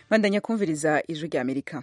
bandanya kumviriza ijwi rya amerika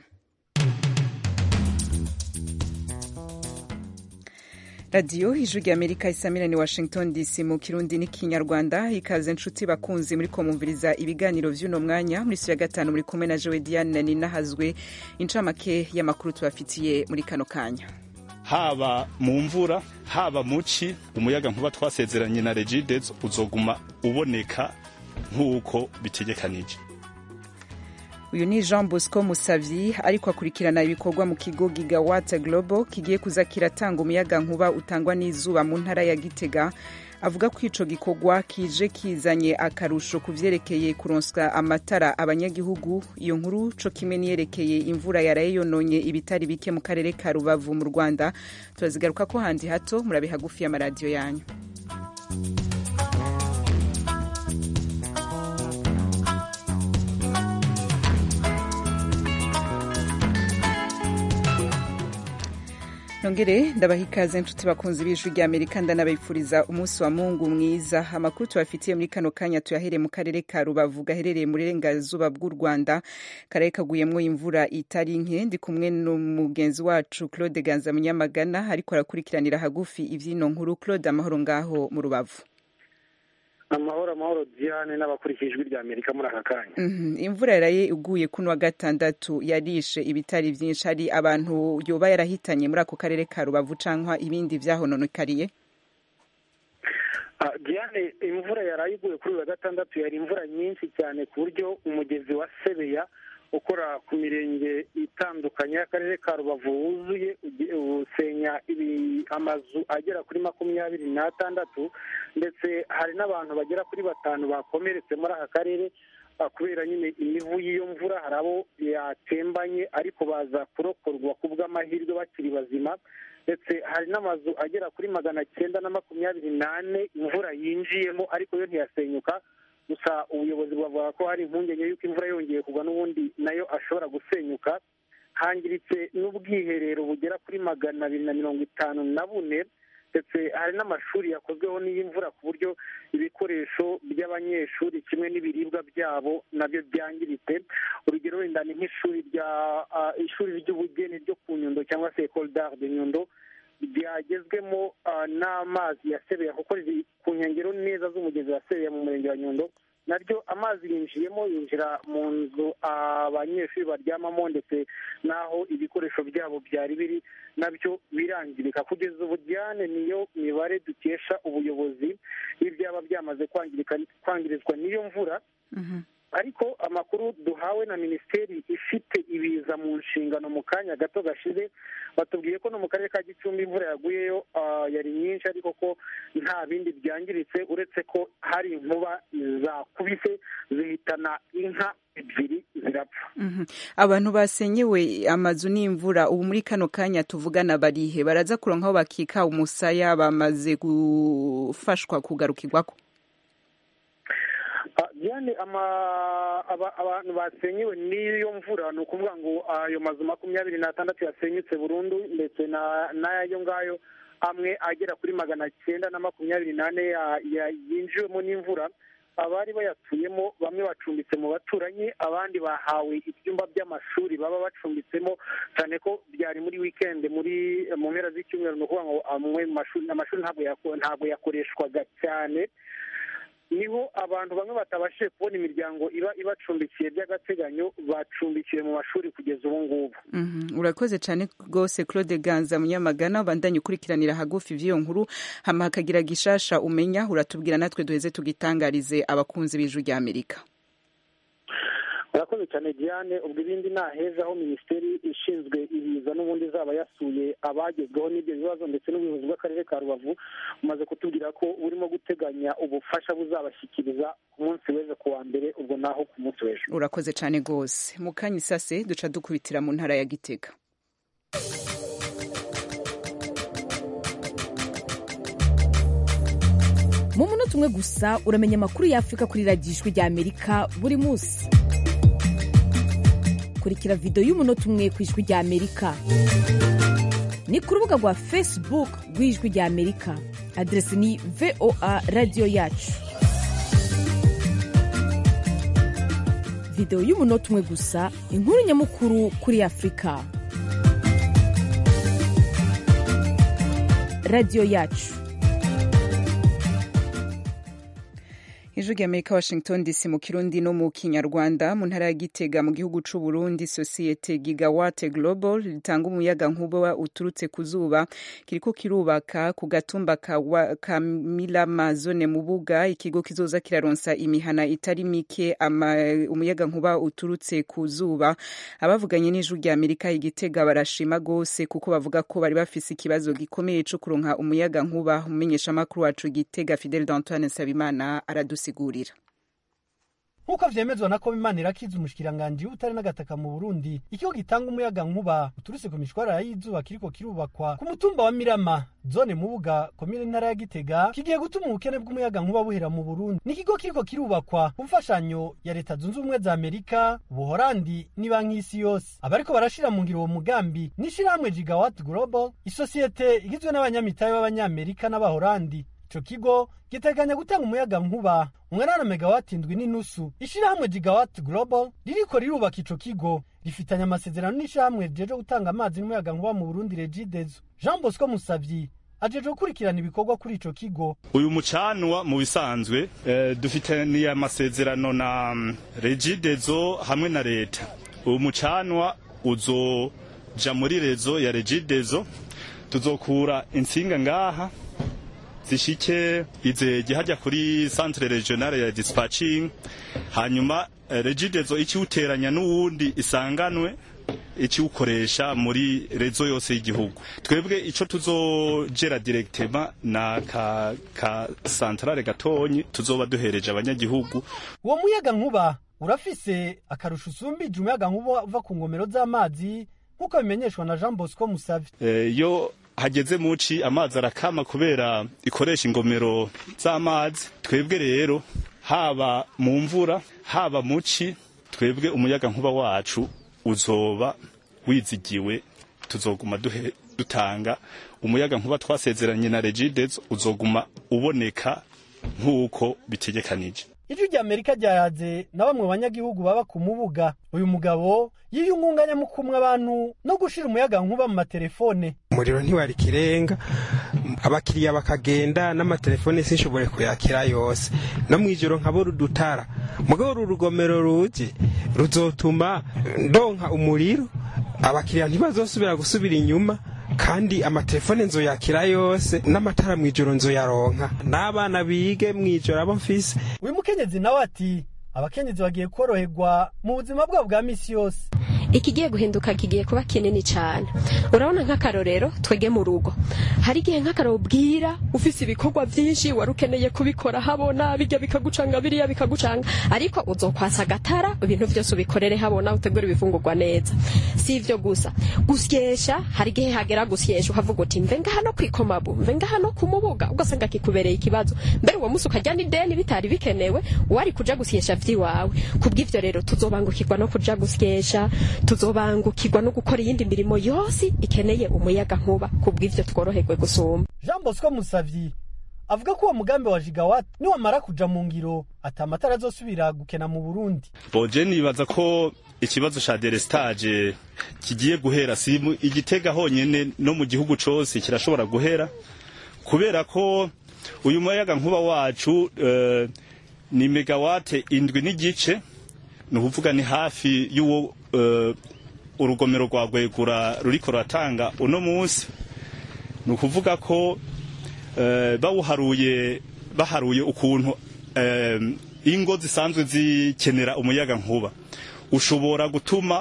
radiyo ijwi rya amerika isamira ni washington dc mu kirundi n'ikinyarwanda ikaze nshuti bakunzi muri kumviriza ibiganiro vy'uno mwanya muri ya gatanu muri kumwe na jowe diane ninahazwe incamake y'amakuru tubafitiye muri kano kanya haba mu mvura haba muci umuyaga nkuba twasezeranye na regides uzoguma uboneka nk'uko bitegekanije uyu ni jean bosco musavyi ariko akurikirana ibikorwa mu kigo gigawatt global kigiye kuza kiratanga umuyaga nkuba utangwa n'izuba mu ntara ya gitega avuga ko ico gikorwa kije kizanye akarusho ku vyerekeye kuronswa amatara abanyagihugu iyo nkuru co kimwe niyerekeye imvura yaraye yononye ibitari bike mu karere ka rubavu mu rwanda turazigaruka ko handi hato murabe hagufi y'amaradiyo yanyu nongere ndabaha ikaze nshuti bakunzi b'ijwi rya amerika ndanabifuriza umunsi wa mungu mwiza amakuru tubafitiye muri kano kanya tuyahereye mu karere ka rubavu gaherereye mu burengerazuba bw'u rwanda karere kaguyemwo imvura itari nke ndi kumwe n'umugenzi wacu claude ganza munyamagana ariko arakurikiranira hagufi ivy'ino nkuru claude amahoro ngaho mu rubavu amahoro amahoro diane n'abakurikije ijwi rya amerika muri aka kanya imvura yaraye iguye kuno wa gatandatu yarishe ibitari vyinshi hari abantu yoba yarahitanye muri ako karere ka rubavu canka ibindi vyahononekariye diane imvura yaraye iguye kuri uyu wa gatandatu yari imvura nyinshi cyane ku buryo umugezi wa sebeya ukora ku mirenge itandukanye y'akarere ka rubavu wuzuye usenya amazu agera kuri makumyabiri n'atandatu ndetse hari n'abantu bagera kuri batanu bakomeretse muri aka karere kubera nyine imivu y'iyo mvura hari abo yatembanye ariko baza kurokorwa ku bw'amahirwe bakiri bazima ndetse hari n'amazu agera kuri magana cyenda na makumyabiri n'ane imvura yinjiyemo ariko yo ntiyasenyuka gusa ubuyobozi buvuga ko hari impungenge y'uko imvura yongeye kugwa n'ubundi nayo ashobora gusenyuka hangiritse n'ubwiherero bugera kuri magana abiri na mirongo itanu na bune ndetse hari n'amashuri yakozweho n'iyi mvura ku buryo ibikoresho by'abanyeshuri kimwe n'ibiribwa byabo nabyo byangiritse urugero wenda ni nk'ishuri rya ishuri ry'ubugeni ryo ku nyundo cyangwa se ecole d'art de nyundo ryagezwemo n'amazi ya sebeya kuko riri ku nkengero neza z'umugezi wa sebeya mu murenge wa nyundo naryo amazi yinjiyemo yinjira mu nzu abanyeshuri baryamamo ndetse n'aho ibikoresho byabo byari biri nabyo birangirika kugeza ubu diane niyo mibare dukesha ubuyobozi y'ibyaba byamaze kwangirizwa n'iyo mvura ariko amakuru duhawe na minisiteri ifite ibiza mu nshingano mu kanya gato gashize batubwiye ko no mu karere ka gicumbi imvura yaguyeyo yari nyinshi ariko ko nta bindi byangiritse uretse ko hari inkuba zakubise zihitana inka ebyiri zirapfa abantu basenyewe amazu n'imvura ubu muri kano kanya tuvugana barihe baraza kuronkaho bakika umusaya bamaze gufashwa kugarukirwako diane abantu basenyewe n'iyo mvura ni ukuvuga ngo ayo mazu makumyabiri n'atandatu yasenyutse burundu ndetse n'ayo ngayo amwe agera kuri magana cyenda na makumyabiri n'ane yinjiwemo n'imvura abari bayatuyemo bamwe bacumbitse mu baturanyi abandi bahawe ibyumba by'amashuri baba bacumbitsemo cyane ko byari muri wikendi muri mu mpera z'icyumweru ni ukuvuga ngo amwe mu mashuri amashuri ntabwo yakoreshwaga cyane niho abantu bamwe batabashije kubona imiryango iba ibacumbikiye by'agateganyo bacumbikiwe mu mashuri kugeza ubu ngubu urakoze cyane rwose claude ganza munyamagana bandanye ukurikiranira hagufi ivy'iyo nkuru hama hakagira gishasha umenya uratubwira natwe duheze tugitangarize abakunzi b'ijwi rya amerika urakoze cyane diane ubwo ibindi naheza aho minisiteri ishinzwe ibiza n'ubundi izaba yasuye abagezweho n'ibyo bibazo ndetse n'ubuyobozi bw'akarere ka rubavu bumaze kutubwira ko burimo guteganya ubufasha buzabashyikiriza ku munsi w'ejo ku wa mbere ubwo naho ku munsi w'ejo urakoze cyane rwose mu kanya isase duca dukubitira mu ntara ya gitega mu munota umwe gusa uramenya amakuru y'afurika kuri radiyo ijwi rya amerika buri munsi kurikira videwo y'umunota umwe ku ijwi rya amerika ni ku rubuga rwa facebook rw'ijwi rya amerika aderesi ni voa radiyo yacu videwo y'umunota umwe gusa inkuru nyamukuru kuri afurika radiyo yacu ijwi ry'amerika washington dc mu kirundi no mu kinyarwanda mu ntara ya gitega mu gihugu c'u burundi sosiyete gigawate global ritanga umuyaga nkuba uturutse ku zuba kiriko kirubaka ku gatumba ka, wa- ka milama zone mu buga ikigo kizoza kiraronsa imihana itari mike ama, umuyaga nkuba uturutse ku zuba abavuganye n'ijwi ry'amerika igitega barashima gose kuko bavuga ko bari bafise ikibazo gikomeye co kuronka umuyaga nkuba umumenyeshamakuru wacu gitega fidel d'antoine nsabimana aradusigurira nk'uko vyemezwa na komimana irakiza umushikiranganji w'ubutare n'agataka mu burundi ikigo gitanga umuyaga nkuba uturutse ku mishwarara y'izuba kiriko kirubakwa ku mutumba wa mirama zone mubuga komine ntara ya gitega kigiye gutuma ubukene bw'umuyaga nkuba buhera mu burundi ni ikigo kiriko kirubakwa ku mfashanyo ya leta zunze ubumwe za amerika ubuhorandi n'ibanki y'isi yose abariko barashira mu ngiro uwo mugambi n'ishirahamwe gigawatt global isosiyete igizwe n'abanyamitahe b'abanyamerika n'abahorandi ico kigo giteganya gutanga umuyaga nkuba umwanana megawati indwi n'inusu ishirahamwe gigawatt global ririko rirubaka ico kigo rifitanye amasezerano n'ishirahamwe rijeje gutanga amazi n'umuyaga nkuba mu burundi regidezo jean bosco musavyi ajeje gukurikirana ibikorwa kuri ico kigo uyu mucanwa mu bisanzwe eh, dufitaniye amasezerano na mm, regidezo hamwe na leta uyu mucanwa uzoja muri rezo ya regidezo tuzokura intsinga ngaha zishike izege hajya kuri centre regionale ya dispatching hanyuma eh, regidezo ikiwuteranya n'uwundi isanganwe ikiwukoresha muri rezo yose y'igihugu twebwe ico tuzogera directement na ka, ka centrale gatonyi tuzoba duhereje abanyagihugu uwo muyaga nkuba urafise akarusho usumbije umuyaga nkuba uva ku ngomero z'amazi nk'uko bimenyeshwa na jean bosco musavyi Eh, yo hageze muci amazi arakama kubera ikoresha ingomero z'amazi twebwe rero haba mu mvura haba muci twebwe umuyaga nkuba wacu uzoba wizigiwe tuzoguma duhe, dutanga umuyaga nkuba twasezeranye na regidezo uzoguma uboneka nk'uko bitegekanije ijwi rya amerika ryayaze na bamwe mu banyagihugu baba ku mubuga uyu mugabo yiyungunganya mu kumwe abantu no gushira umuyaga nkuba mu matelefone umuriro ntiwari ikirenga abakiriya bakagenda n'amatelefone sinshobore kuyakira yose no mu ijoro nkabura udutara mugabo uru rugomero ruje ruzotuma ndonka umuriro abakiriya ntibazosubira gusubira inyuma kandi amatelefone nzoyakira yose n'amatara mu ijoro nzoyaronka n'abana bige mu ijoro abo mfise uyu mukenyezi nawe ati abakenyezi bagiye koroherwa mu buzima bwabo bwa misi yose ikigiye guhinduka kigiye kuba kinini cyane urabona nk'akarorero twege mu rugo hari igihe nk'akararo bwira ufise ibikorwa byinshi wari ukeneye kubikora habona bijya bikagucanga biriya bikagucanga ariko uzokwasa agatara ibintu byose ubikorere habona utegura ibifungurwa neza si ibyo gusa gusyesha hari igihe hagera gusyesha ukavuga uti mve ngaha no kwikomabu mve ngaha no ku mubuga ugasanga kikubereye ikibazo mbere uwo munsi ukajya n'ideni bitari bikenewe wari kuja gusyesha vy'iwawe kubw'ivyo rero tuzobangukirwa no kuja gusyesha tuzobangukirwa no gukora iyindi mirimo yose ikeneye umuyaga nkuba kubw'ivyo tworoherwe gusumba jean bosco musavyi avuga ko uwo mugambi wa jigawati niwamara kuja mu ngiro ati amatara azosubira gukena mu burundi boje nibaza ko ikibazo ca delestage kigiye guhera si mu- igitega honyene no mu gihugu cose kirashobora guhera kubera ko uyu muyaga nkuba wacu eh, ni megawate indwi n'igice ni ukuvuga ni hafi y'uwo eh, urugomero rwa gwegura ruriko ruratanga uno munsi ni ukuvuga ko eh, bawuharuye baharuye ukuntu eh, ingo zisanzwe zikenera umuyaga nkuba ushobora gutuma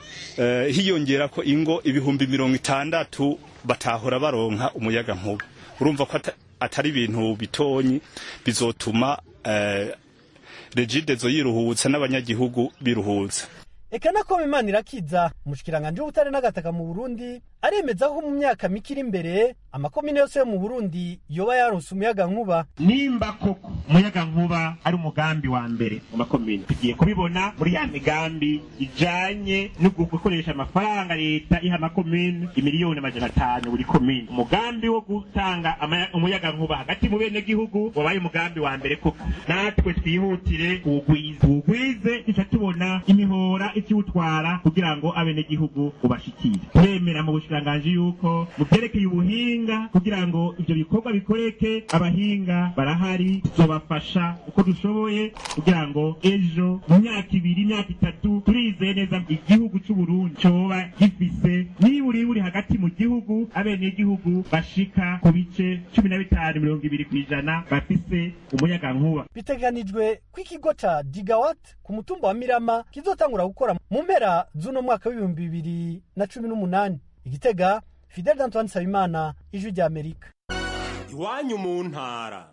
eh, hiyongera ko ingo ibihumbi mirongo itandatu batahora baronka umuyaga nkuba urumva ko ata- atari ibintu bitonyi bizotuma eh, regidezo yiruhutsa n'abanyagihugu biruhutsa eka na kome imana irakiza umushikiranganji w'ubutare n'agataka mu burundi aremeza ko mu myaka mike iri imbere amakomine yose yo mu burundi yoba yaronse umuyaga nkuba nimba koko umuyaga nkuba ari umugambi wa mbere mu makomine tugiye kubibona muri ya migambi ijanye no gukoresha amafaranga leta iha amakomine imiliyoni amajana atanu buri komine umugambi wo gutanga ama- umuyaga nkuba hagati mu bene gihugu wabaye umugambi wa mbere koko natwe twihutire kuwugwiza tuwugwize duca tubona imihora ikiwutwara kugira ngo abenegihugu ubashikire turemera mu bushikiranganji yuko mu vyerekeye ubuhinga kugira ngo ivyo bikorwa bikoreke abahinga barahari tuzobafasha uko dushoboye kugira ngo ejo mu myaka ibiri imyaka itatu turizeye neza igihugu c'uburundi coba gifise niburi buri hagati mu gihugu abenegihugu bashika ku bice cumi na bitanu mirongo ibiri kw'ijana bafise umuyaga nkuba biteganijwe ko ikigo ca digawat ku mutumba wa mirama kizotangura gukora mu mpera z'uno mwaka w'ibihumbi bibiri na cumi n'umunani igitega fidel d'antoine nsabimana ijwi rya amerika iwanyu mu ntara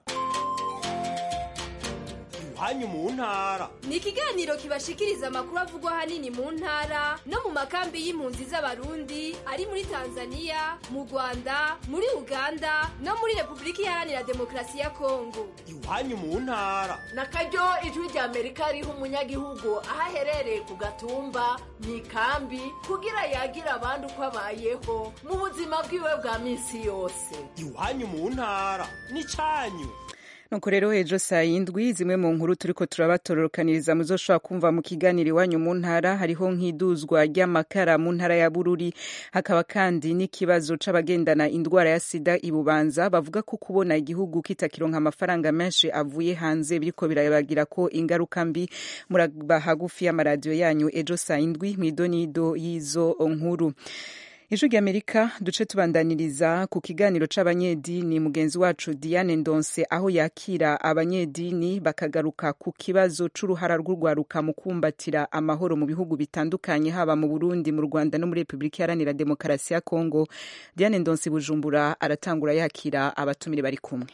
iwanyu mu ntara ni ikiganiro kibashikiriza amakuru avugwa ahanini mu ntara no mu makambi y'impunzi z'abarundi ari muri tanzania mu rwanda muri uganda no muri repubulika iharanira demokarasi ya kongo iwanyu mu ntara na karyo ijwi rya amerika riha umunyagihugu aho aherereye ku gatumba mu ikambi kugira yagira abandi uko abayeho mu buzima bwiwe bwa minsi yose iwanyu mu ntara n'icanyu nuko rero ejo saa yindwi zimwe mu nkuru turiko turabatororokaniriza muzoshobora kumva mu kiganiro iwanyu mu ntara hariho nk'iduzwa ry'amakara mu ntara ya bururi hakaba kandi n'ikibazo c'abagendana indwara ya sida ibubanza bavuga ko kubona igihugu kitakironka amafaranga menshi avuye hanze biriko birabagira ko ingaruka mbi muraba hagufi y'amaradiyo yanyu ejo saa yindwi mw'idonido y'izo nkuru ijwi ry'amerika duce tubandaniriza ku kiganiro c'abanyedini mugenzi wacu diane ndonse aho yakira abanyedini bakagaruka ku kibazo c'uruhara rw'urwaruka mu kumbatira amahoro mu bihugu bitandukanye haba mu burundi mu rwanda no muri repubulika iharanira demokarasi ya kongo diane ndonse bujumbura aratangura yakira abatumire bari kumwe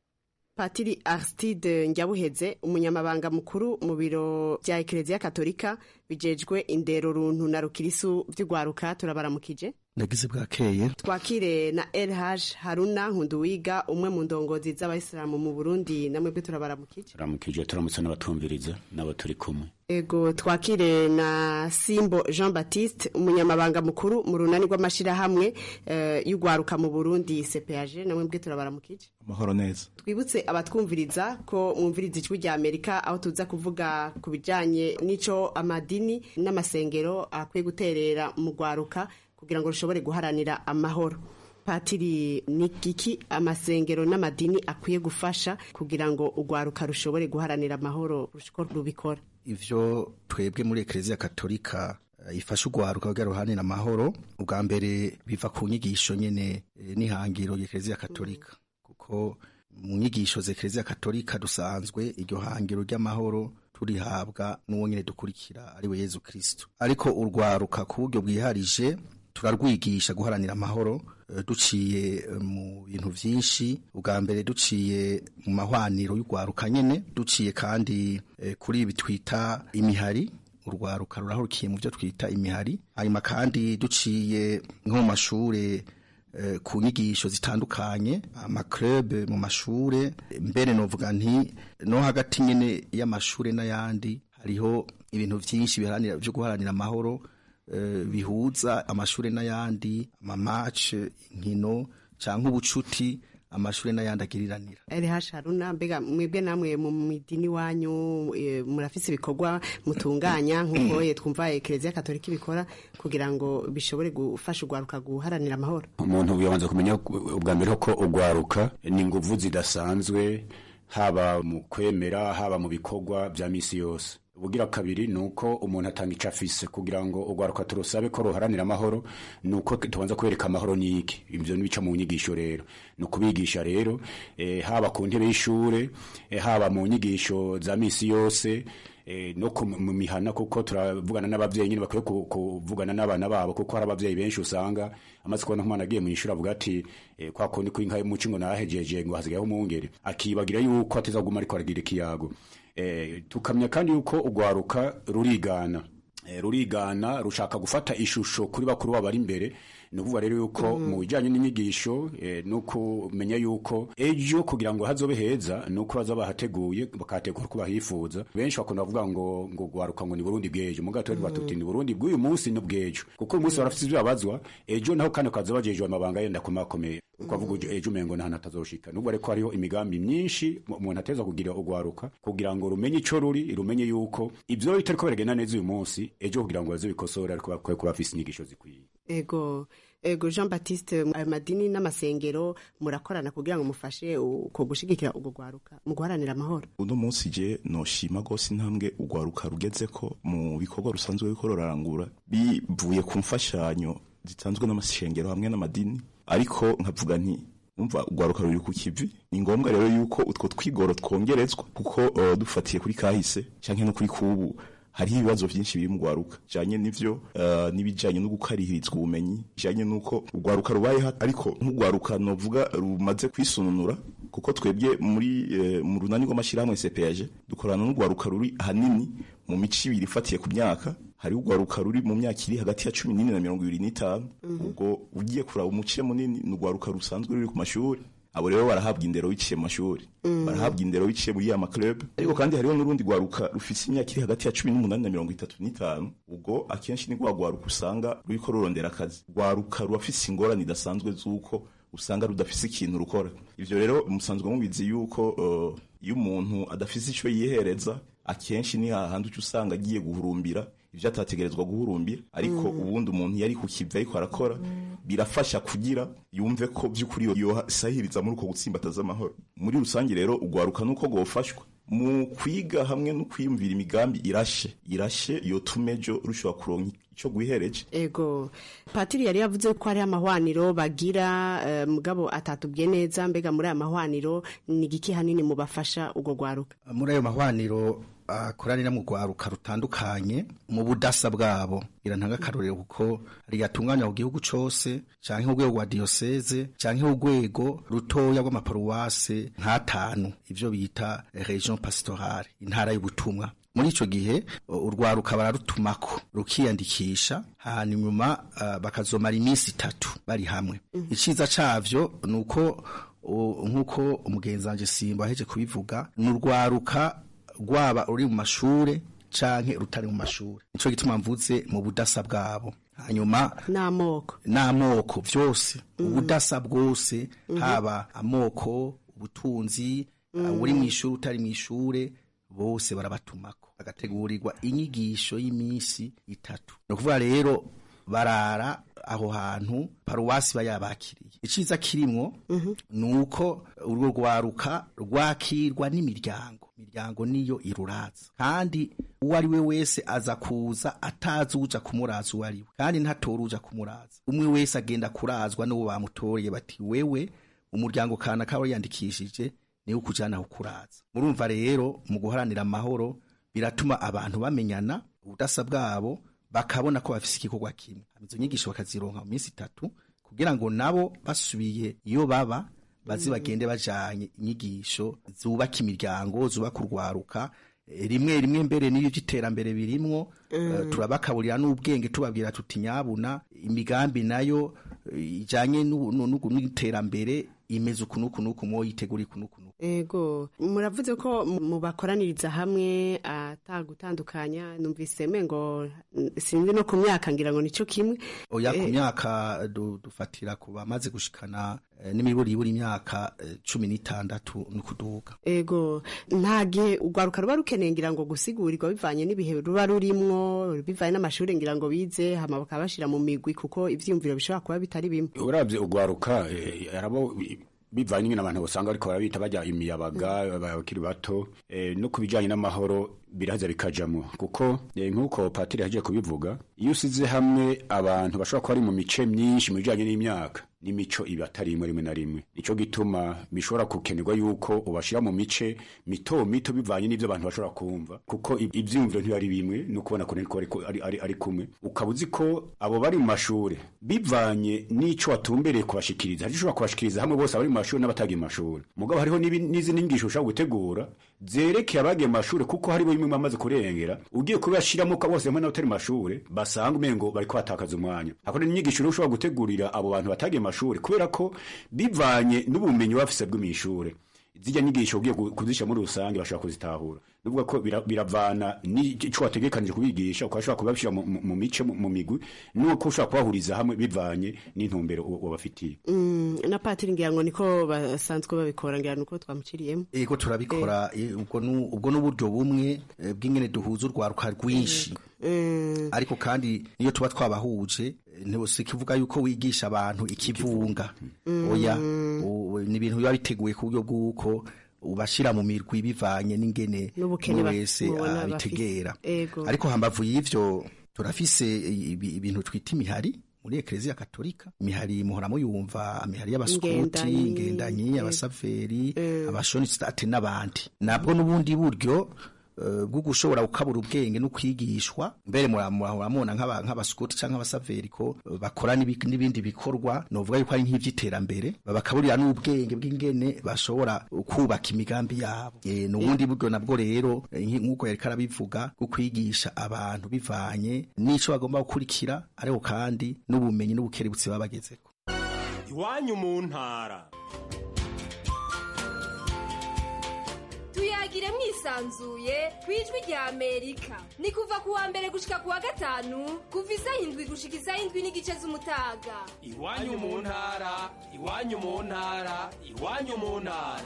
patiri aristide njyabuheze umunyamabanga mukuru mu biro bya ekereziya katolika bijejwe indero runtu na rukirisu vy'urwaruka turabaramukije nagize bwakeye twakire na elhaj haruna nkunduwiga umwe mu ndongozi z'abayisilamu mu burundi namwebwe turabaramukije turamukije turamutse n'abatumviriza n'abo turi kumwe ego twakire na simbo jean baptiste umunyamabanga mukuru mu runani rw'amashirahamwe uh, y'urwaruka mu burundi cpag namwebwe turabaramukije amahoro neza twibutse abatwumviriza ko mwumviriza ijwi rya amerika aho tuza kuvuga ku bijanye n'ico amadini n'amasengero akwiye guterera mu rwaruka kugira ngo rushobore guharanira amahoro patiri ni giki amasengero n'amadini akwiye gufasha kugira ngo urwaruka rushobore guharanira amahoro ruko rubikora ivyo twebwe muri ekereziya katolika ifasha urwaruka kugira ruharanira amahoro ubwa mbere biva ku nyigisho nyene n'ihangiro y'ekereziya katolika kuko mu nyigisho z'ekereziya katolika dusanzwe iryo hangiro ry'amahoro turihabwa n'uwo nyene dukurikira ari we yezu kristo ariko urwaruka ku buryo bwiharije turarwigisha guharanira amahoro duciye mu bintu byinshi ubwa mbere duciye mu mahwaniro y'urwaruka nyene duciye kandi kuri ibi twita imihari urwaruka rurahurukiye mu byo twita imihari hanyuma kandi duciye nko mu mashure ku nyigisho zitandukanye amakrebe mu mashure mbere novuga nti no hagati nyene y'amashure n'ayandi hariho ibintu byinshi biharanira byo guharanira amahoro bihuza amashuri n'ayandi amamace inkino cyangwa ubucuti amashuri n'ayandi agiriranira eri hasharuna mbega mwebwe namwe mu midini wanyu murafise ibikorwa mutunganya nk'uko twumva ekereziya katolika ibikora kugira ngo bishobore gufasha urwaruka guharanira amahoro umuntu yabanza kumenya ubwa mbere ko urwaruka ni inguvu zidasanzwe haba mu kwemera haba mu bikorwa bya misi yose ubugira kabiri ni uko umuntu atanga icyo afise kugira ngo urwaruka turusabe ko ruharanira amahoro ni uko tubanza kwereka amahoro ni iki ibyo nibica mu nyigisho rero ni ukubigisha rero e, haba ku ntebe y'ishure e, haba mu nyigisho za misi yose e, no mu mihana kuko turavugana n'abavyeyi nyine bakwiye kuvugana n'abana babo kuko hari abavyeyi benshi usanga amaze kubona nk'umwana agiye mu ishuri avuga ati e, kwa kundi kw'inka y'umuci ngo nahejeje ngo hasigayeho umwungere akibagira yuko atazaguma ariko aragira ikiyago tukamenya kandi yuko urwaruka rurigana eh, rurigana rushaka gufata ishusho kuri bakuru babo bari imbere ni ukuvuga rero yuko mu bijyanye n'inyigisho eh, ni ukumenya yuko ejo kugira ngo hazobe heza ni uko baza bahateguye bakahategura uko bahifuza benshi bakunda kuvuga ngo ngo gwaruka ngo ni burundi bw'ejo mu gato rero tuti ni burundi bw'uyu munsi n'ubw'ejo kuko uyu munsi barafite ibyo babazwa ejo naho kandi kaza bajejwe amabanga yenda kumakomeye ukavuga ujo ejo umengo nta natazoshika nubwo ariko hariho imigambi myinshi mu- umuntu ateza kugira ugwaruka kugira ngo rumenye ico ruri rumenye yuko ivyo bitariko biragenda neza uyu munsi ejo kugira ngo baze bikosore ariko bakwiye kuba bafise inyigisho zikwiye ego ego jean baptiste ayo madini n'amasengero murakorana kugira ngo mufashe uko gushigikira ubwo rwaruka mu guharanira amahoro uno munsi je noshima gose intambwe urwaruka rugeze ko mu bikorwa rusanzwe ruriko rurarangura bivuye ku mfashanyo zitanzwe n'amashengero hamwe n'amadini ariko nkavuga nti umva urwaruka ruri ku kivi ni ngombwa rero yuko utwo twigoro twongerezwa kuko uh, dufatiye kuri kahise canke no kuri kubu hariho ibibazo vyinshi biri mu rwaruka bijanye n'ivyo uh, n'ibijanye no gukarihirizwa ubumenyi bijanye n'uko urwaruka rubayeho ariko nk'urwaruka novuga rumaze kwisununura kuko twebwe muri eh, mu runani rw'amashyirahamwe CPAG dukorana n'urwaruka ruri ahanini mu mico ibiri ifatiye ku myaka hari urwaruka ruri mu myaka iri hagati ya cumi n'ine na mirongo ibiri n'itanu ubwo ugiye kuraba umuce munini ni urwaruka rusanzwe ruri ku mashuri abo rero barahabwa indero biciye mu mashuri Mm. barahabwa indero biciye muri ya maklub ariko kandi hariho n'urundi rwaruka rufise imyaka iri hagati ya cumi n'umunani na mirongo itatu n'itanu ubwo akenshi ni rwa rwaruka usanga ruriko rurondera akazi rwaruka rurafise ingorane idasanzwe z'uko usanga rudafise ikintu rukora ivyo rero musanzwe mubizi yuko uh, iyo umuntu adafise ico yihereza akenshi ni hahandi uca usanga agiye guhurumbira ivyo atategerezwa guhurumbira ariko Mm. ubundi umuntu yari ku kivi ariko arakora birafasha kugira yumve ko by'ukuri yosahiriza muri uko gutsimbataza amahoro muri rusange rero ugwaruka nuko gofashwa mu kwiga hamwe no kwiyumvira imigambi irashe irashe yotuma ejo rushobora kuronka ico gwihereje ego patiri yari yavuze ko hari amahwaniro bagira eh, mugabo atatubwiye neza mbega muri aya mahwaniro ni igiki hanini mubafasha ubwo rwaruka muri ayo mahwaniro akoranira mu rwaruka rutandukanye mu budasa bwabo irantanga akarorero kuko rigatunganya ku gihugu cose canke urwego rwa diyoseze canke urwego rutoya rw'amaparuwase nk'atanu ivyo bita region pastorale intara y'ubutumwa muri ico gihe uh, urwaruka bararutumako rukiyandikisha hanyuma uh, bakazomara iminsi itatu bari hamwe iciza cavyo ni uko uh, nk'uko umugenzi wanje simba aheje kubivuga ni urwaruka rwaba ruri mu mashure canke rutari mu mashure nico gituma mvuze mu budasa bwabo hanyuma n'amoko n'amoko vyose ubudasa bwose haba amoko ubutunzi uh, uri mu ishure utari mu ishure bose barabatumako bagategurirwa inyigisho y'iminsi itatu ni ukuvuga rero barara aho hantu paruwasi bayabakiriye iciza kirimwo ni uko urwo rwaruka rwakirwa n'imiryango imiryango niyo iruraza kandi uwo ari we wese aza kuza atazi uja kumuraza uwo ari we kandi ntatora uja kumuraza umwe wese agenda kurazwa n'uwo bamutoreye bati wewe umuryango kana kaba yandikishije niwe ukujana kukuraza murumva rero mu guharanira amahoro biratuma abantu bamenyana ubudasa bwabo bakabona ko bafise igikorwa kimwe izo nyigisho bakazironka mu minsi itatu kugira ngo nabo basubiye iyo baba bazi bagende bajanye inyigisho zubaka imiryango zubaka urwaruka Eh, rimwe rimwe mbere n'iyo by'iterambere birimwo eh, turabakaburira n'ubwenge tubabwira tuti nyabuna imigambi nayo eh, ijanye n'u- n'u- n'u- n'iterambere imeze uku n'uku n'uku mwoyitegura iku n'uku n'uku ego muravuze ko mu- mubakoraniriza hamwe atagutandukanya numvise mengo mm, sinzi no ku myaka ngira ngo nico kimwe oya ku Eh, myaka du- dufatira ku bamaze gushikana eh, n'imiburiburi imyaka eh, cumi n'itandatu n'ukuduga ego nta gihe urwaruka ruba rukeneye ngira ngo gusigurirwa bivanye n'ibihe ruba rurimwo bivanye n'amashuri ngira ngo bize hama bakaba bashira mu migwi kuko ivyiyumviro bishobora kuba bitari bimwe uravye ugwaruka eh, arabo bivanye nyine abantu basanga ariko barabita bajya imiyabaga abakiri bato eh, no kubijanye n'amahoro biraza bikajamo kuko eh, nk'uko patiri yagiye kubivuga iyo usize hamwe abantu bashobora kuba ari mu mice myinshi mu bijanye n'imyaka n'imico iba atari imwe rimwe na rimwe nico gituma bishobora gukenerwa yuko ubashira mu mice mito mito bivanye n'ivyo abantu bashobora kumva kuko ib- ivyiyumviro ntibari bimwe no kubona ko ariko ariko- ari, ari, ari kumwe ukaba uzi ko abo bari mu mashure bivanye n'ico watumbereye kubashikiriza hari ushobora kubashikiriza hamwe bose abari mu mashure n'abatagiye mu mashure mugabo hariho n'ibi- n'izindi nyigisho ushobora gutegura zerekeye abagiye mu mashure kuko hariho bimwe amwe amaze kurengera ugiye kubashiramo ko bose hamwe n'abatari mashure basanga umengo bariko batakaza umwanya hakora n'inyigisho rero ushobora gutegurira abo bantu batagiye mashure kubera ko bivanye n'ubumenyi bafise bw'imwishure zijya nyigisho ugiye ku- kuzisha muri rusange bashobora kuzitahura nuvuga ko bira- biravana n'ico wategekanije kubigisha ukashobora kubabishira mu- mu mu mice mu mu migwi nuko ushobora kubahuriza hamwe bivanye n'intumbero uba- wabafitiye Mm, na patiri ngira ngo niko basanzwe babikora ngira nuko twamuciriyemo ego turabikora eh, ubwo nu- ubwo n'uburyo bumwe eh, bw'ingene duhuza urwaruka rwinshi ariko kandi niyo tuba twabahuje eh, ntibose kivuga yuko wigisha abantu ikivunga oya u- ni ibintu biba biteguye ku buryo bw'uko ubashira mu mirwi bivanye n'ingene N'ubukene umwe ba- wese mubona abitegera bafise. Ego. ariko hambavu y'ivyo turafise ibi- ibintu twita imihari muri ekleziya katolika imihari muhora muyumva imihari y'abaskuti Ingendanyi, ingendanyi ego. abasaveri abashonistate n'abandi nabwo n'ubundi buryo eh, bwo gushobora gukabura ubwenge no kwigishwa mbere muramubona nk'abaskuti cyangwa abasaveri ko eh, bakora n'ibi- n'ibindi bikorwa novuga yuko ari nk'ivy'iterambere babakaburira n'ubwenge bw'ingene bashobora kubaka imigambi yabo Eh, n'ubundi buryo nabwo rero eh, nki- nk'uko yariko arabivuga bwo kwigisha abantu bivanye n'ico bagomba gukurikira ariko kandi n'ubumenyi n'ubukerebutsi baba bagezeko iwanyu mu ntara tuyagire mwisanzuye ku ijwi rya amerika ni kuva ku wa mbere gushika ku wa gatanu kuva isaha indwi gushika isaha indwi n'igice z'umutaga iwanyu mu ntara iwanyu mu ntara iwanyu mu ntara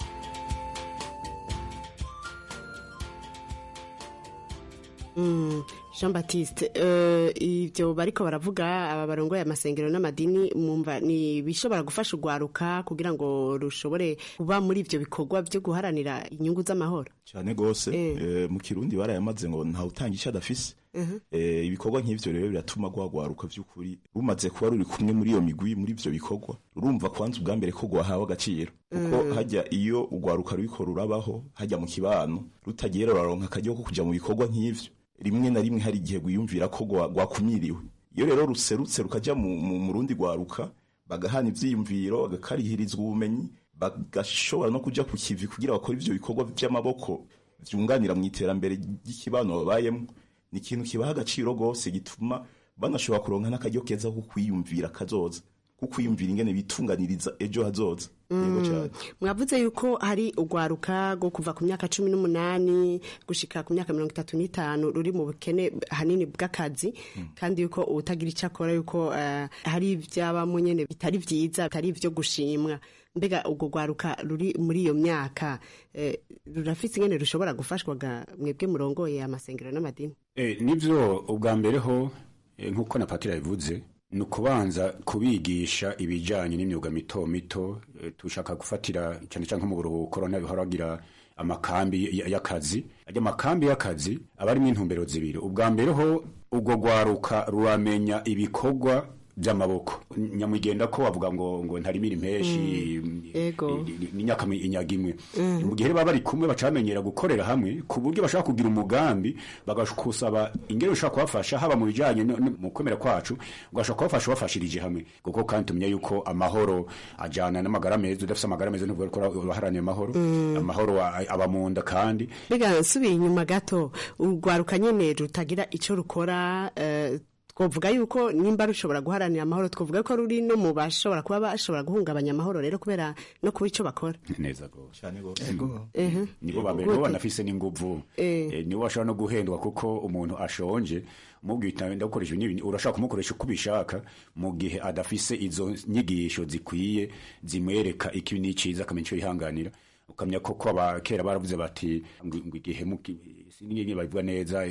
Mm, Jean Baptiste eh, ibyo bariko baravuga aba barongoye amasengero n'amadini mumva ni bishobora gufasha urwaruka kugira ngo rushobore kuba muri ivyo bikorwa vyo guharanira inyungu z'amahoro cyane gose eh, mu kirundi barayamaze ngo ntawe utanga icyo adafise Eh, ibikorwa nk'ivyo rero biratuma rwagwaruka vy'ukuri rumaze kuba ruri kumwe muri iyo migwi muri ivyo bikorwa rurumva kwanza ubwa mbere ko rwahawe agaciro kuko Mm. hajya iyo urwaruka ruriko rurabaho hajya mu kibano rutagiye ruraronka akaryo ko kuja mu bikorwa nk'ivyo rimwe na rimwe hari igihe rwiyumvira ko rwa- rwakumiriwe iyo rero ruserutse rukaja mu, mu, mu rundi rwaruka bagahana ivyiyumviro bagakarihirizwa ubumenyi bagashobora no kuja ku kivi kugira bakore ivyo bikorwa vy'amaboko vyunganira mu iterambere ry'ikibano babayemwo ni ikintu kibaha agaciro rwose gituma banashobora kuronka n'akaryo keza ko kwiyumvira kazoza ko kwiyumvira ingene bitunganiriza ejo hazoza yego cyane mwavuze yuko hari urwaruka rwo kuva ku myaka cumi n'umunani gushika ku myaka mirongo itatu n'itanu ruri mu bukene hanini bw'akazi kandi yuko utagira icyo akora yuko eh, hari ibyabamo nyene bitari vyiza bitari ivyo gushimwa mbega urwo rwaruka ruri muri iyo myaka eh, rurafise ingene rushobora gufashwaga mwebwe murongoye amasengero n'amadini Eh, nivyo ubwa mbere ho eh, nk'uko na patira yabivuze ni ukubanza kubigisha ibijyanye n'imyuga mito mito eh, tushaka gufatira cyane cyane nko mu buruhuko urabona bihora bagira amakambi y- y'akazi ajya amakambi y'akazi aba arimo intumbero zibiri ubwa mbere ho ubwo rwaruka ruramenya ibikorwa by'amaboko nyamugenda ko bavuga ngo ngo ntarimira impeshi ego n'inyaka inyaga imwe Mm. mu gihe baba bari kumwe bacamenyera gukorera hamwe ku buryo bashaka kugira umugambi bagakusaba ingero ushaka kubafasha haba mu bijyanye no- no- mu kwemera kwacu ugashaka kubafasha ubafashirije hamwe kuko kandi tumenya yuko amahoro ajyana n'amagara meza udafite amagara meza nubwo ukora ubaharaniye amahoro Mm. amahoro a- aba mu nda kandi mbega nsubiye inyuma gato urwaruka nyene rutagira ico rukora eh, twovuga yuko nimba rushobora guharanira amahoro twovuga ko ruri no mu bashobora kuba bashobora guhungabanya amahoro rero kubera no kuba ico bakora neza gose cyane gose Ehe. nibo ba mbere Gute? nibo banafise n'inguvu Eh. Eh, nibo bashobora no guhendwa kuko umuntu ashonje mubwita ndagukoresha ibi n'ibi urashaka kumukoresha uko ubishaka mu gihe adafise izo nyigisho zikwiye zimwereka ikibi n'iciza akamenya ico yihanganira ukamenya ko ko aba kera baravuze bati ngo ngo igihe muki sinigeze babivuga neza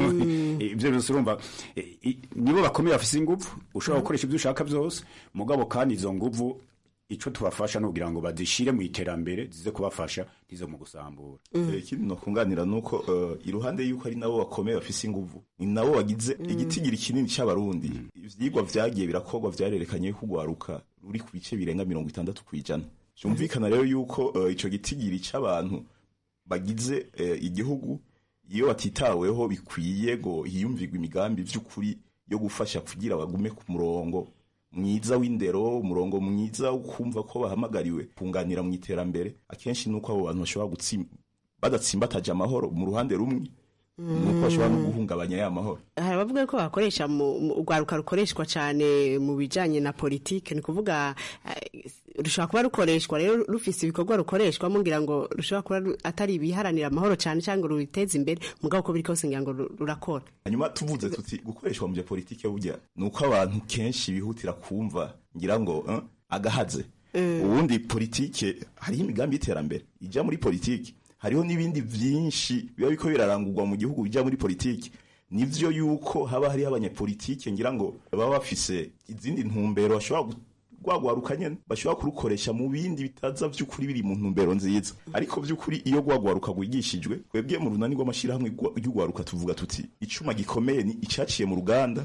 ibyo byose urumva eh, i- nibo bakomeye bafise inguvu ushobora gukoresha ibyo ushaka byose mugabo kandi izo nguvu ico tubafasha ni kugira ngo bazishire mu iterambere zize kubafasha ntize mu gusambura Eh, ikindi nokunganira nuko eh, iruhande yuko ari nabo bakomeye bafise inguvu ni nabo bagize igitigiri kinini c'abarundi ivyigwa vyagiye birakorwa vyarerekanye yuko urwaruka ruri ku bice birenga mirongo itandatu kw'ijana vyumvikana rero yuko eh, ico gitigiri c'abantu bagize eh, igihugu iyo batitaweho bikwiye ngo hiyumvirwe imigambi vy'ukuri yo gufasha kugira bagume ku murongo mwiza w'indero umurongo mwiza wo kumva ko bahamagariwe kunganira mu iterambere akenshi nuko abo bantu bashobora gutsi badatsimbataje amahoro mu ruhande rumwe nuko bashobora no guhungabanya ya mahoro hari abavuga ko bakoresha mu mu- urwaruka rukoreshwa cyane mu bijanye na politike ni kuvuga eh, rushobora kuba rukoreshwa rero rufise ibikorwa rukoreshwamo ngira ngo rushobora kuba ru- atari ibiharanira amahoro cyane cyangwa ngo rubiteze imbere mugabo uko biri kose ngira ngo ru- rurakora hanyuma tuvuze tuti gukoreshwa mu bya politike burya ni uko abantu kenshi bihutira kumva ngira ngo eh, agahaze ubundi politike hariho imigambi y'iterambere ijya muri politike hariho n'ibindi byinshi biba biko birarangurwa mu gihugu bijya muri politike nivyo yuko haba hariho abanyepolitike ngira ngo baba bafise izindi ntumbero bashobora gu- rwagwaruka nyene bashobora kurukoresha mu bindi bitaza vy'ukuri biri mu ntumbero nziza ariko vy'ukuri iyo rwagwaruka rwigishijwe twebwe mu runani rw'amashirahamwe rwa- ry'urwaruka tuvuga tuti icuma gikomeye ni icaciye mu ruganda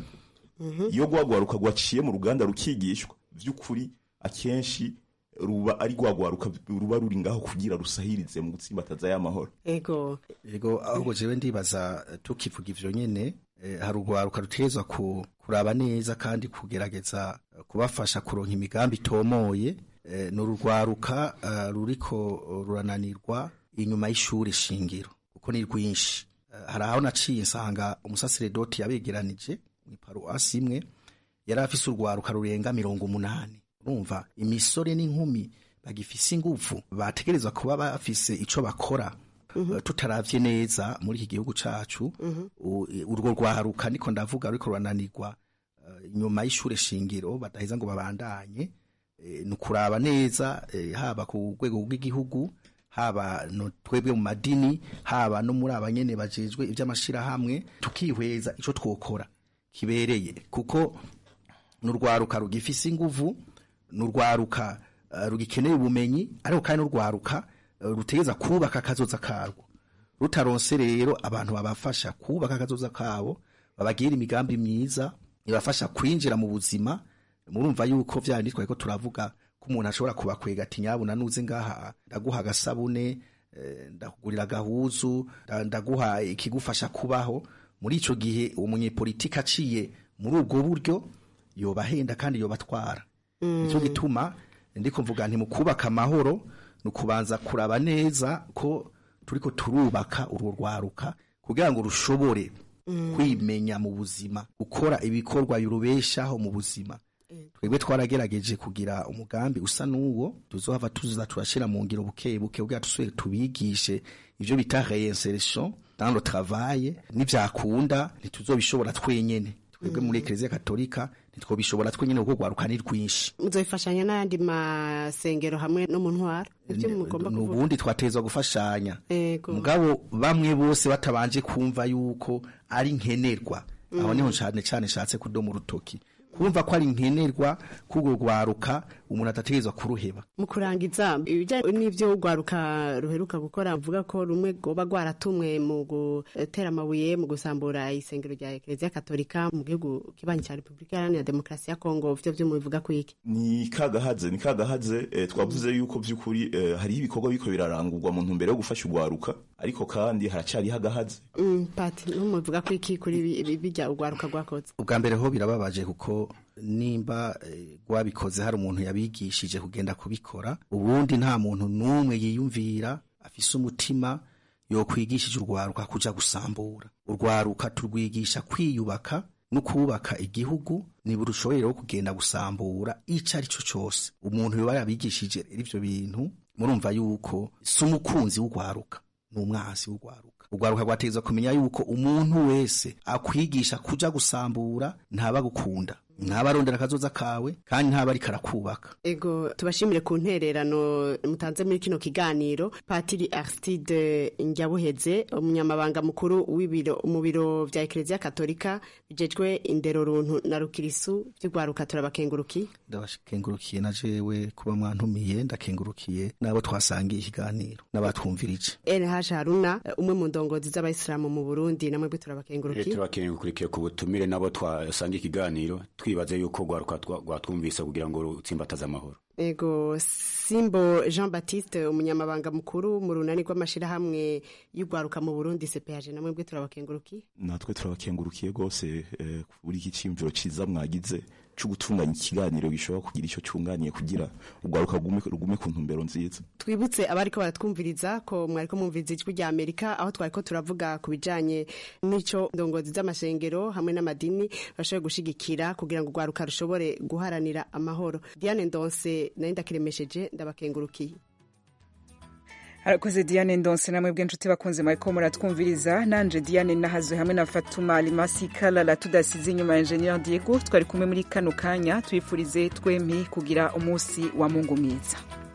iyo rwagwaruka rwaciye mu ruganda rukigishwa vy'ukuri akenshi ruba ari rwagwaruka ruba ruri ngaho kugira rusahirize mu gutsimbataza y'amahoro ego ego ahubwo jewe ndibaza eh, tukivuga ivyo nyene eh, hari urwaruka rutegerezwa ku, kuraba neza kandi kugerageza eh, kubafasha kuronka imigambi itomoye eh, ni urugwaruka eh, ruriko rurananirwa inyuma y'ishuri shingiro kuko ni rwinshi Eh, hari aho naciye nsanga umusaseredoti yabegeranije mw'iparuwasi imwe yari afise urwaruka rurenga mirongo umunani urumva imisore n'inkumi bagifise ingufu bategerezwa kuba bafise ico bakora Eh, tutaravye neza muri iki gihugu cacu u- urwo rwaruka niko ndavuga ruriko rurananirwa eh, inyuma y'ishure shingiro badaheza ngo babandanye eh, ni ukuraba neza eh, haba ku rwego rw'igihugu haba no twebwe mu madini haba no muri abanyene bajejwe ivy'amashirahamwe tukihweza ico twokora kibereye kuko n'urwaruka rugifise inguvu n'urwaruka uh, rugikeneye ubumenyi ariko kandi n'urwaruka uh, rutegeza kubaka akazoza karwo rutaronse rero abantu babafasha kubaka akazoza kabo babagira imigambi myiza ibafasha kwinjira mu buzima murumva yuko vya bindi twariko turavuga ko umuntu ashobora kubakwega ati nyabuna nuze ngaha ndaguha agasabune eh, ndakugurira agahuzu nda- ndaguha ikigufasha kubaho muri ico gihe uwo munyepolitiki aciye muri ubwo buryo yobahenda kandi yobatwara nicyo gituma ndiko mvuga nti mu kubaka amahoro ni ukubanza kuraba neza ko turiko turubaka urwo rwaruka kugira ngo rushobore kwimenya mu buzima gukora ibikorwa birubeshaho mu buzima twebwe twaragerageje kugira umugambi usa n'uwo tuzohava tuza turashira mu ngiro buke buke kugira dusubire tubigishe ivyo bita reinsertion dans le travail nivyakunda ntituzobishobora twenyene twebwe muri eklezia katolika ntitwobishobora twenyene kuko rwaruka ni rwinshi muzobifashanya n'ayandi masengero hamwe no mu ntwara ivyo mugomba kuvuga nubundi twatezwa gufashanya ego mugabo bamwe bose batabanje kumva yuko ari nkenerwa aho niho cyane cyane nshatse kudoma urutoki kumva ko ari nkenerwa k'urwo rwaruka umuntu adategerezwa kuruheba mu kurangiza ibijyanye n'ibyo urwaruka ruheruka gukora mvuga ko rumwe rwoba rwaratumwe mu gutera amabuye mu gusambura isengero rya ekereziya katolika mu gihugu kibanyi cya repubulika iharanira demokarasi ya kongo vyo vyo mubivuga ku iki ni kagahaze ni kagahaze eh, twavuze yuko by'ukuri eh, hariho ibikorwa biriko birarangurwa mu ntumbero yo gufasha urwaruka ariko kandi haracariho agahaze Mm, pati numuvuga ku iki kuri bi- bi- bijya urwaruka rwakoze ubwa mbere ho birababaje kuko nimba eh, rwabikoze hari umuntu yabigishije kugenda kubikora ubundi nta muntu n'umwe yiyumvira afise umutima yokwigishije urwaruka kuja gusambura urwaruka turwigisha kwiyubaka no kubaka igihugu ntiburushoboye rero kugenda gusambura ico ari cyo cose umuntu yoba yabigishije rero ivyo bintu murumva yuko si umukunzi w'urwaruka ni umwansi w'urwaruka urwaruka rwategezwa kumenya yuko umuntu wese akwigisha kuja gusambura ntaba gukunda ntaba arondera akazoza kawe kandi ntaba ariko arakubaka ego tubashimire ku ntererano mutanze muri kino kiganiro patiri aristide njyabuheze umunyamabanga mukuru w'ibiro mu biro vya ekereziya katolika bijejwe indero runtu na rukirisu vy'urwaruka turabakenguruki ndabakengurukiye na jewe kuba mwantumiye ndakengurukiye n'abo twasangiye ikiganiro n'abatwumvirije LH Haruna umwe mu ndongozi z'abayisilamu mu Burundi namwe bwe turabakenguruki tubakengukurikiye ku butumire nabo twasangiye ikiganiro twibaze yuko rwaruka rwatwumvise kugira ngo rutsimbataze amahoro ego simbo jean baptiste umunyamabanga mukuru mu runani rw'amashyirahamwe y'urwaruka mu burundi cph namwe bwe turabakengurukiye natwe turabakengurukiye rwose eh, kuri iki cyiyumviro cyiza mwagize cyo gutunganya ikiganiro gishobora kugira icyo cyunganiye kugira urwaruka rugume rugume ku ntumbero nziza twibutse abariko baratwumviriza ko mwariko mwumviriza ijwi rya amerika aho twariko turavuga ku bijanye n'ico ndongozi z'amashengero hamwe n'amadini bashoboye gushigikira kugira ngo urwaruka rushobore guharanira amahoro diane ndonse nari ndakiremesheje ndabakengurukiye arakoze diane ndonse namwe bw'inshuti bakunze mwariko muratwumviriza nanje diane nahazwe hamwe na fatuma alimasi kalala tudasize inyuma ya enjeniyeri diego twari kumwe muri kano kanya twifurize twempi kugira umunsi wa mungu mwiza